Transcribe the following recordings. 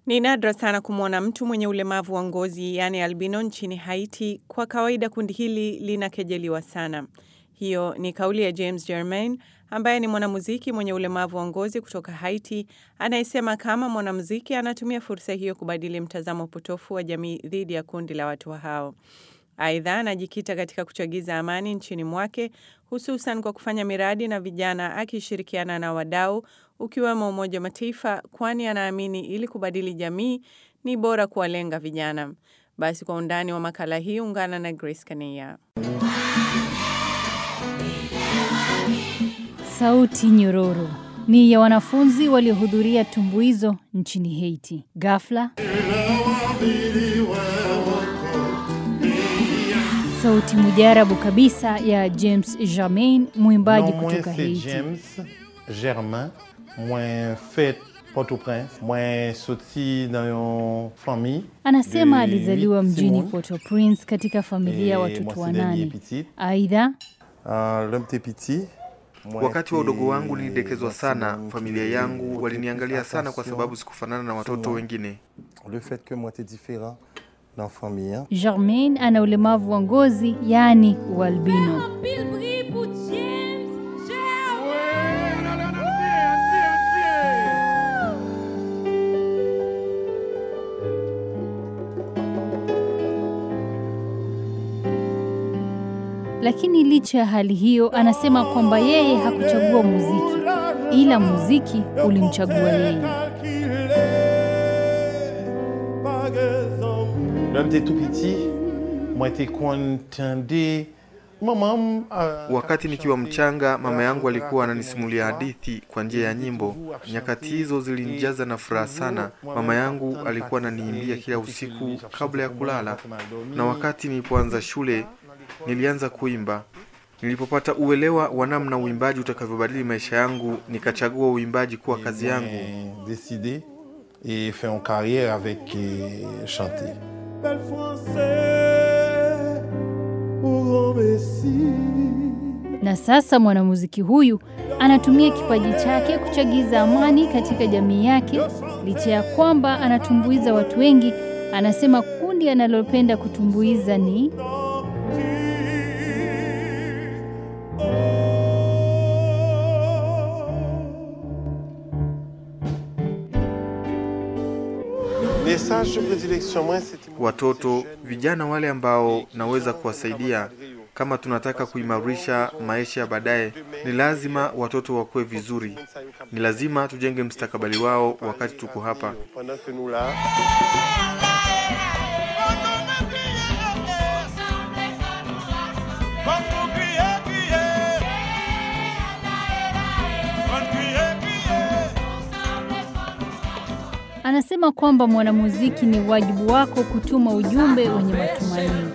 Ni nadra sana kumwona mtu mwenye ulemavu wa ngozi yaani albino nchini Haiti. Kwa kawaida kundi hili linakejeliwa sana. Hiyo ni kauli ya James Germain ambaye ni mwanamuziki mwenye ulemavu wa ngozi kutoka Haiti anayesema kama mwanamuziki anatumia fursa hiyo kubadili mtazamo potofu wa jamii dhidi ya kundi la watu hao. Aidha, anajikita katika kuchagiza amani nchini mwake hususan kwa kufanya miradi na vijana akishirikiana na wadau ukiwemo Umoja wa Mataifa, kwani anaamini ili kubadili jamii ni bora kuwalenga vijana. Basi kwa undani wa makala hii ungana na Grace Kaneya. Sauti nyororo ni ya wanafunzi waliohudhuria tumbuizo nchini Haiti. Ghafla sauti mujarabu kabisa ya James Germain, mwimbaji Non, moi, kutoka c'est Haiti. James Germain. Moi, fait Port-au-Prince. Moi, sorti dans une famille. Anasema de alizaliwa huit mjini Simone. Port-au-Prince katika familia ya Et watoto moi, c'est dernier wanane. petit. Aidha, Euh, L'homme était petit. Moi, Wakati wa udogo wangu était nilidekezwa sana. maximum Familia qui yangu portait waliniangalia plus sana kwa attention sababu sikufanana na watoto sur moi. wengine. Le fait que moi, était différent dans la famille. hein. Germain ana ulemavu wa ngozi yaani ualbino. Lakini licha ya hali hiyo, anasema kwamba yeye hakuchagua muziki, ila muziki ulimchagua yeye. L'homme était tout petit. Moi, était contenté. Maman, euh, Wakati nikiwa mchanga, mama yangu alikuwa racontait ananisimulia une hadithi kwa njia ya nyimbo. Nyakati hizo zilinijaza na furaha sana. Mama yangu alikuwa ananiimbia kila usiku kabla ya kulala, na wakati nilipoanza shule nilianza kuimba. Nilipopata uelewa wa namna uimbaji utakavyobadili maisha yangu, nikachagua uimbaji kuwa kazi yangu. bien décidé et fait une carrière avec euh, chanter. bel français au grand Messie. Na sasa mwanamuziki huyu anatumia kipaji chake kuchagiza amani katika jamii yake. Licha ya kwamba anatumbuiza watu wengi, anasema kundi analopenda kutumbuiza ni Les sages de prédilection, moi, c'était Watoto, vijana wale ambao naweza kuwasaidia kama tunataka kuimarisha maisha ya baadaye, ni lazima watoto wakuwe vizuri. Ni lazima tujenge mstakabali wao wakati tuko hapa. pendant que nous là. anasema kwamba mwanamuziki ni wajibu wako kutuma ujumbe wenye matumaini.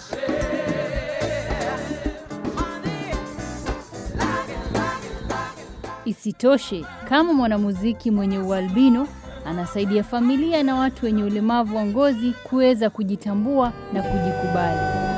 Isitoshe, kama mwanamuziki mwenye ualbino anasaidia familia na watu wenye ulemavu wa ngozi kuweza kujitambua na kujikubali.